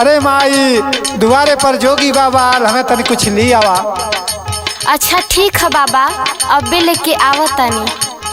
अरे माई दुआरे पर जोगी बाबा आल हमें तनी कुछ ली आवा अच्छा ठीक है बाबा अबे लेके आवतानी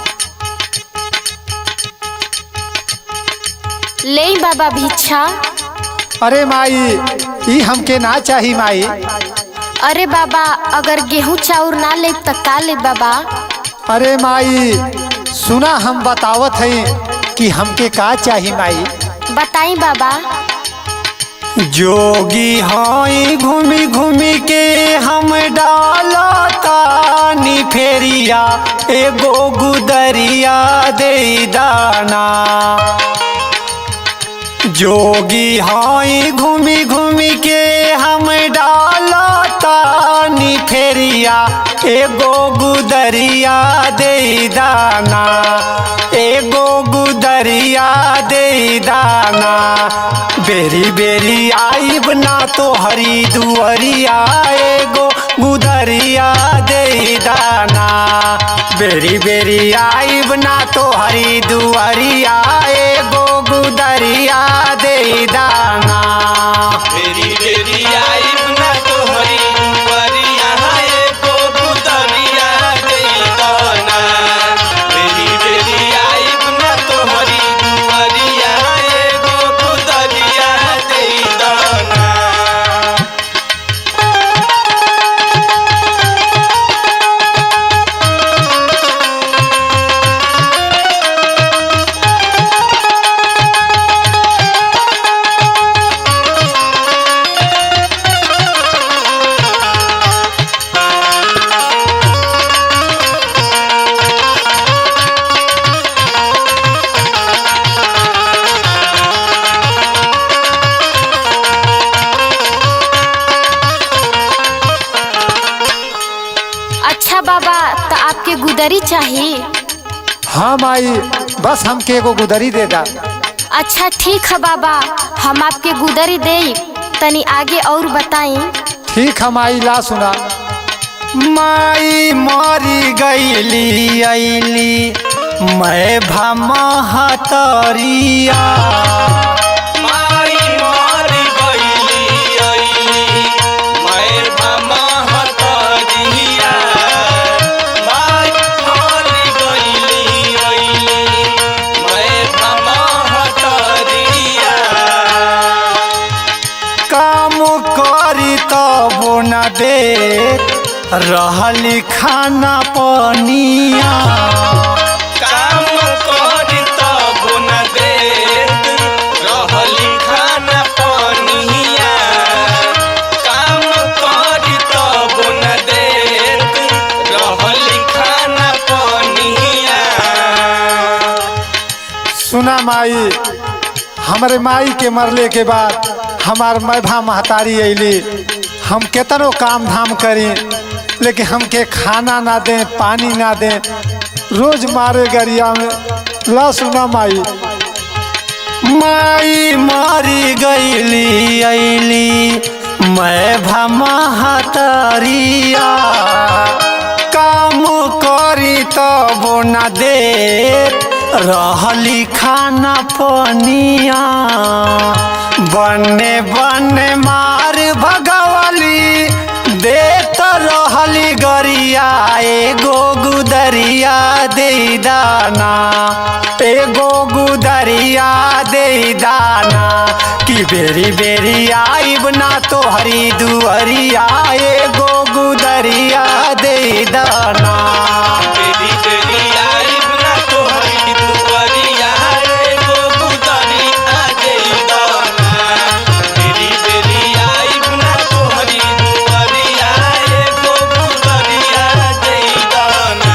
ले बाबा भिक्षा अरे माई ई हमके ना चाही माई अरे बाबा अगर गेहूं चाउर ना ले तो का ले बाबा अरे माई सुना हम बतावत हई कि हमके का चाही माई बताई बाबा जोगी हई घूमी घूमी के हम डालतानी फेरिया एगो गुदरिया दे दाना जोगी हई घूमी घूमी के हम डालतानी फेरिया एगो गुदरिया दे दाना एगो गुदरिया दे दाना बेरी बेरी आईब ना तो हरी दुअरिया एगो गुदरिया दे दाना बेरी बेरी आईब ना तो हरी दुअरिया एगो गुदरिया दे दाना बेरी बेरी आइब ना तोहरी दुआरिया एगो गुदरिया दे दाना बेरी बेरी आइब ना तोहरी दुआरिया एगो गुदरिया दे दाना अच्छा बाबा तो आपके गुदरी चाहिए हाँ माई बस हमके एगो गुदरी दे दा अच्छा ठीक है बाबा हम आपके गुदरी दे तनी आगे और बताई ठीक है माई ला सुना माई मरी गईली अली मैं भमहतरिया माई मारी गईली अइली मैं भमहतरिया माई मारी गईली अइली मैं भमहतरिया काम करी तब न दे रहली खाना पनिया काम करी तब न देत रहली खाना पनिया काम करी तब न देत रहली खाना पनिया सुना माई हमारे माई के मरले के बाद हमार मैभा महतारी अली हम केतनो काम धाम करी लेकिन हमके खाना ना दें पानी ना दें रोज मारे गरिया में ला सुना माई माई मरी गईली अली मैं भमहतरिया काम करी तब न दे रहली खाना पनिया बने बने मार भगवली देत रहली गरिया एगो गुदरिया दे दाना एगो गुदरिया दे दाना कि बेरी बेरी आईब ना तो हरी दुअरिया एगो गुदरिया दे दाना बेरी बेरी आइब ना तोहरी दुआरिया एगो गुदरिया दे दाना बेरी बेरी आइब ना तोहरी दुआरिया एगो गुदरिया दे दाना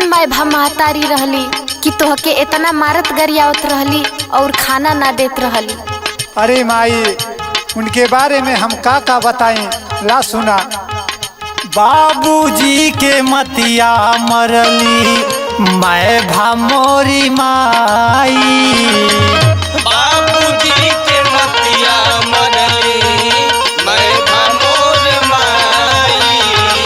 कैसन माय भा महतारी रहली कि तोहके इतना मारत गरियावत रहली और खाना ना देत रहली अरे माई उनके बारे में हम का का बताएं ला सुना बाबूजी के मतिया मरली मैं भामोरी माई बाबूजी के मतिया मरली मैं भमोर माई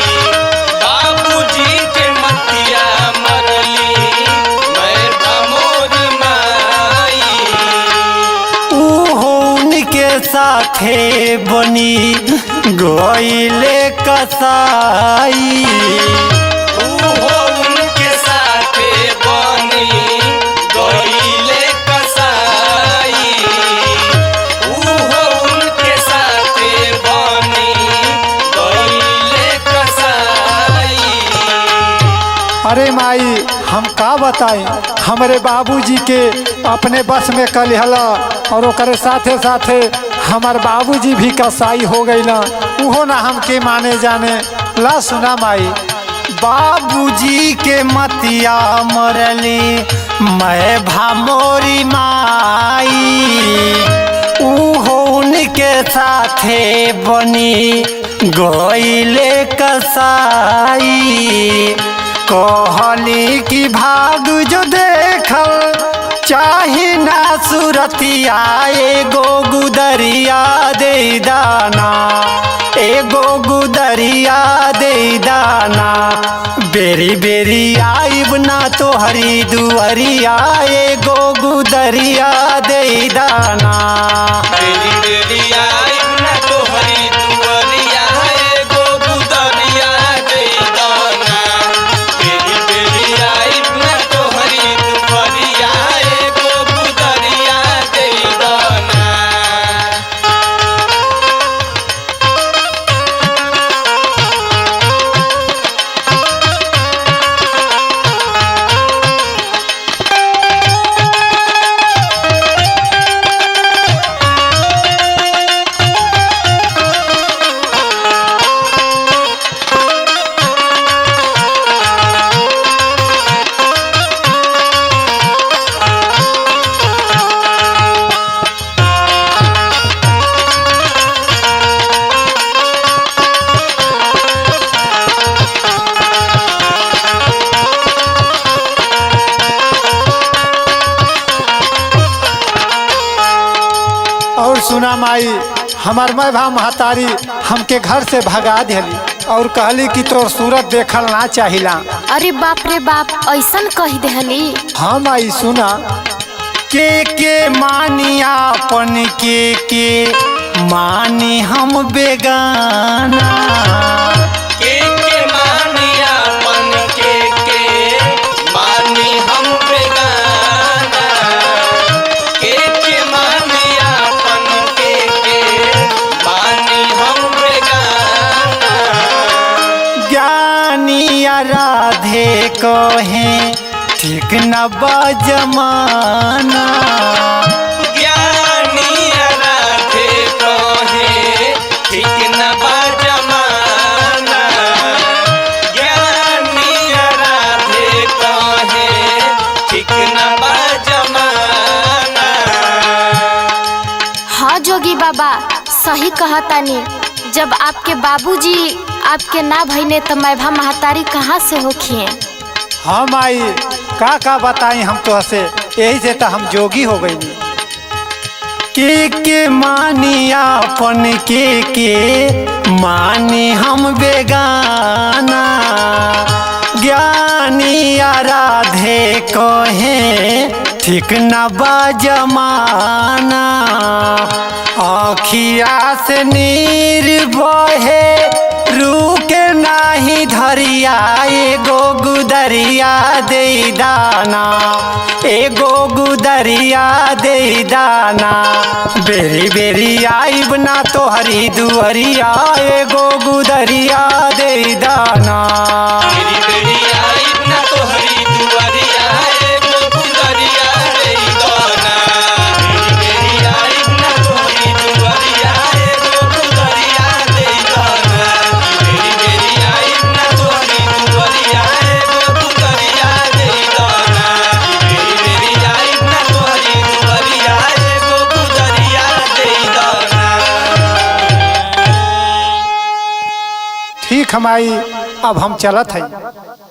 बाबूजी के मतिया मरली मैं भमोर माई उहो उनके साथे बनी गोइले कसाई उहो उनके साथे बनी गईले कसाई उहो उनके साथे बनी गईले कसाई अरे माई हम का बताएं हमारे बाबूजी के अपने बस में कल हला और ओकरे साथे साथे हमार बाबूजी भी कसाई हो गईला उहो ना हमके माने जाने ला सुना माई बाबूजी के मतिया मरली मैं भामोरी माई उहो उनके साथे बनी गोइले कसाई कहली कि भाग जो देखल चाहे ना सुरतिया एगो गुदरिया दे दाना एगो गुदरिया दे दाना बेरी बेरी आइब ना तो हरी दुअरिया एगो गुदरिया दे दाना बेरी बेरी आइब ना तोहरी दुअरिया एगो गुदरिया दे दाना बेरी बेरी आइब ना तोहरी दुअरिया एगो गुदरिया दे दाना और सुना माई हमार मैं भा महतारी हमके घर से भगा दिली और कहली कि तोर सूरत देखल ना चाहिला अरे बाप रे बाप ऐसन कह देहली हाँ माई सुना के के मानी आपन के के मानी हम बेगाना के के मानिया मन के के मानी हम बेगाना के के मानिया मन के के मानी हम बेगाना ज्ञानी राधे कहे ठीक न बजमाना ज्ञानी राधे कहे ठीक न बा जमाना ज्ञानी राधे कहे ठीक न बा जमाना हाँ जोगी बाबा सही कहतानी जब आपके बाबूजी आपके ना भइने तो मैं भा महतारी कहाँ से होखिए हाँ माई का का बताई हम तो हसे यही से तो हम जोगी हो गई के के मानी आपन के के मानी हम बेगाना ज्ञानी राधे कहे ठीक न बजमाना अखिया से नीर बहे रुके नाही धरिया एगो गुदरिया दे दाना एगो गुदरिया दे दाना बेरी बेरी आइब ना तो हरी दुअरिया एगो गुदरिया दे दाना मेरी बेड़ी आई ना तो हरी दुआरिया एगो गुदरिया रे दोना मेरी बेड़ी आई ना तो हरी दुआरिया एगो गुदरिया रे दोना मेरी बेड़ी आई ना तो हरी दुआरिया एगो गुदरिया ठीक हमाई अब हम चलत हैं